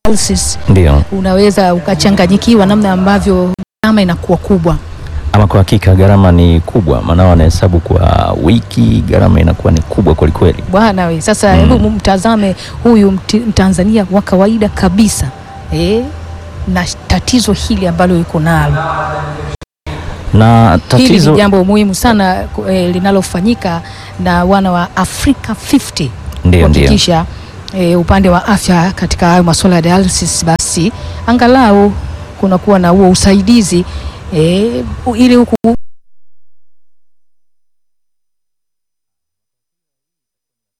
dialysis Ndio. unaweza ukachanganyikiwa namna ambavyo gharama inakuwa kubwa. Ama kwa hakika gharama ni kubwa, maana wanahesabu kwa wiki, gharama inakuwa ni kubwa kwelikweli. Bwana we, sasa Mm. hebu mtazame huyu mti- Mtanzania wa kawaida kabisa eh, na tatizo hili ambalo yuko nalo. Na Hili tatizo ni jambo muhimu sana ku- eh, linalofanyika na wana wa Africa 50 ndio ndio kuhakikisha eh, upande wa afya katika hayo masuala ya dialysis, basi angalau kunakuwa na huo usaidizi eh, ili huku